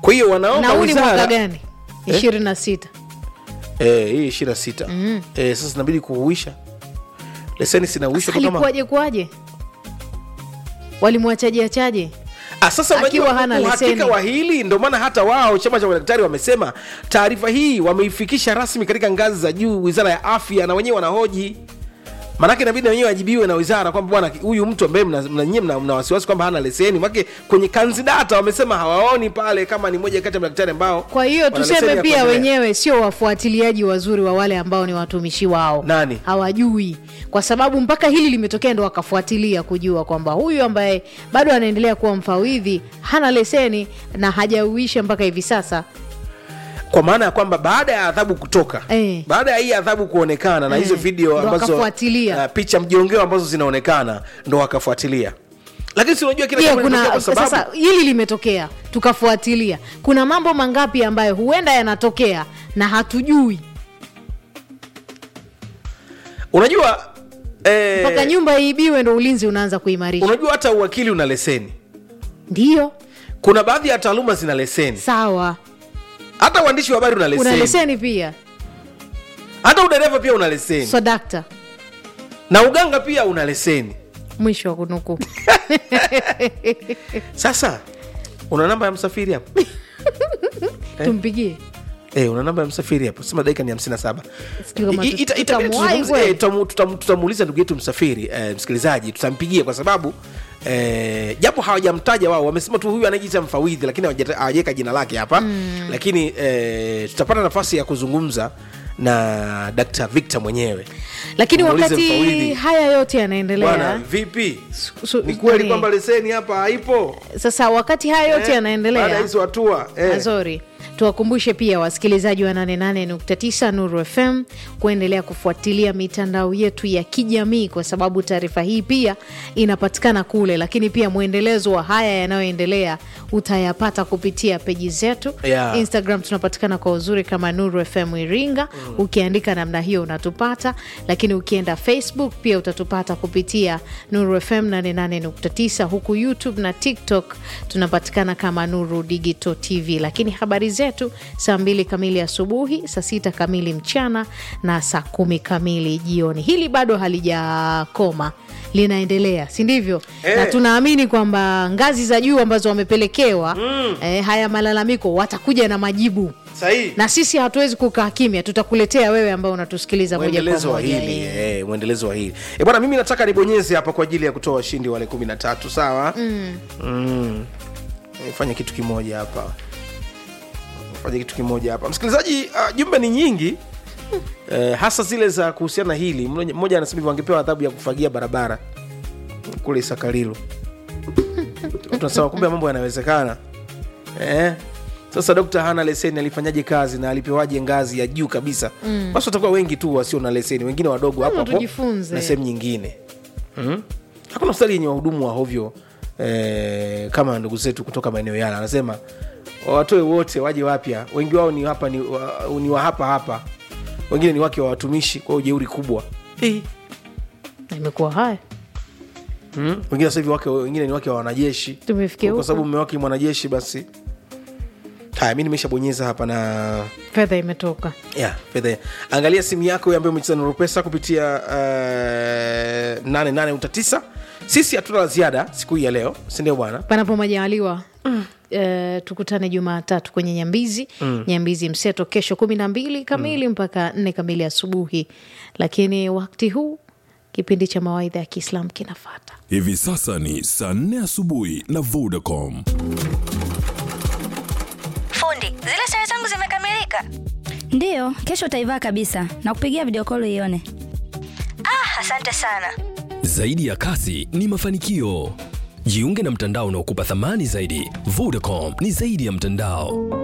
kwa hiyo wanaomba na huu ni mwaka wizara gani ishirini na sita eh, hii ishirini na sita eh, sasa inabidi kuhuisha leseni sinauishwa tu kama alikuwaje kuwaje walimwachaje achaje Ah, sasa Akiwa unajua hana uhakika leseni. wa hili ndio maana hata wao chama cha madaktari wamesema taarifa hii wameifikisha rasmi katika ngazi za juu wizara ya afya na wenyewe wanahoji maanake inabidi na wenyewe wajibiwe na wizara kwamba bwana huyu mtu ambaye mna, mna, nyie mna, mna wasiwasi kwamba hana leseni make kwenye kanzidata wamesema hawaoni pale kama ni moja kati ya madaktari ambao kwa hiyo wana leseni tuseme ya pia kuendelea. wenyewe sio wafuatiliaji wazuri wa wale ambao ni watumishi wao Nani? hawajui kwa sababu mpaka hili limetokea ndo wakafuatilia kujua kwamba huyu ambaye bado anaendelea kuwa mfawidhi hana leseni na hajauisha mpaka hivi sasa kwa maana ya kwamba baada ya adhabu kutoka Eh. baada ya hii adhabu kuonekana na Eh, hizo video ndo ambazo wakafuatilia. uh, picha mjongeo ambazo zinaonekana ndo wakafuatilia lakini si unajua kila pia jambo linatokea kuna kwa sababu sasa hili limetokea tukafuatilia kuna mambo mangapi ambayo huenda yanatokea na hatujui unajua eh, mpaka nyumba iibiwe ndo ulinzi unaanza kuimarishwa unajua hata uwakili una leseni ndiyo kuna baadhi ya taaluma zina leseni sawa hata uandishi wa habari una una leseni leseni pia hata udereva pia una leseni so dakta na uganga pia una leseni mwisho wa kunukuu sasa una namba ya msafiri hapo tumpigie Eh, una namba ya msafiri hapo sema dakika ni 57 Sijui kama I- tut- ita- itabidi tutamuwahi tuzungumze- kweli. eh, tutamu- tutamu- tutamuuliza ndugu yetu msafiri eh, msikilizaji tutampigia kwa sababu eh, japo hawajamtaja wao wamesema tu huyu anajiita mfawidhi lakini hawajata- hawajaweka jina lake hapa mm. lakini eh, tutapata nafasi ya kuzungumza na dr victor mwenyewe lakini Muulize wakati mfawidhi. haya yote bwana yanaendelea vipi su- ni kweli nani- kwamba leseni hapa haipo sasa wakati haya yote Eh, baada ya yanaendelea hizo hatua eh. Azori, tuwakumbushe pia wasikilizaji wa 88.9 Nuru FM kuendelea kufuatilia mitandao yetu ya kijamii, kwa sababu taarifa hii pia inapatikana kule, lakini pia mwendelezo wa haya yanayoendelea utayapata kupitia peji zetu Yeah. Instagram tunapatikana kwa uzuri kama Nuru FM Iringa. Ukiandika namna hiyo unatupata, lakini ukienda Facebook pia utatupata kupitia Nuru FM 88.9, huku YouTube na TikTok tunapatikana kama Nuru Digital TV. Lakini habari zetu saa mbili kamili asubuhi, saa sita kamili mchana na saa kumi kamili jioni. Hili bado halijakoma linaendelea si ndivyo? Eh. Na tunaamini kwamba ngazi za juu ambazo wamepelekewa eh, haya malalamiko watakuja na majibu sahihi na sisi hatuwezi kukaa kimya, tutakuletea wewe ambao unatusikiliza moja kwa mwendelezo wa moja. hili eh. eh, mwendelezo wa hili e bwana mimi nataka nibonyeze hapa kwa ajili ya kutoa washindi wale kumi na tatu sawa mm. Mm. fanye kitu kimoja hapa fanye kitu kimoja hapa msikilizaji uh, jumbe ni nyingi eh, hasa zile za kuhusiana na hili Mmoja- mmoja anasema hivyo wangepewa adhabu ya kufagia barabara kule isakalilo tunasema kumbe mambo yanawezekana eh? sasa dokta hana leseni alifanyaje kazi na alipewaje ngazi ya juu kabisa mm. basi watakuwa wengi tu wasio na leseni wengine wadogo hapo Lazima hapo tujifunze. na sehemu nyingine mm? hakuna hospitali yenye wahudumu wa hovyo eh, kama ndugu zetu kutoka maeneo yale anasema watoe wote waje wapya wengi wao ni hapa ni wa, ni wa hapa hapa wengine ni wake wa watumishi kwa ujeuri kubwa eh. Imekuwa haya, mm? wengine sasa hivi wake wengine ni wake wa wanajeshi tumefikia kwa huko, sababu mume wake ni mwanajeshi basi haya mi nimeshabonyeza hapa na fedha imetoka. ya fedha angalia simu yako ambayo umecheza nuru pesa kupitia uh, 88 sisi hatuna la ziada siku hii ya leo sindio bwana Panapo majaliwa mm. Uh, tukutane Jumatatu kwenye Nyambizi mm. Nyambizi mseto kesho kumi na mbili kamili mm. mpaka nne kamili asubuhi, lakini wakati huu kipindi cha mawaidha ya Kiislamu kinafata. Hivi sasa ni saa nne asubuhi na Vodacom. Fundi, zile sare zangu zimekamilika. Ndiyo, kesho utaivaa kabisa na kupigia video call ione. Ah, asante sana. Zaidi ya kasi ni mafanikio. Jiunge na mtandao unaokupa thamani zaidi. Vodacom ni zaidi ya mtandao.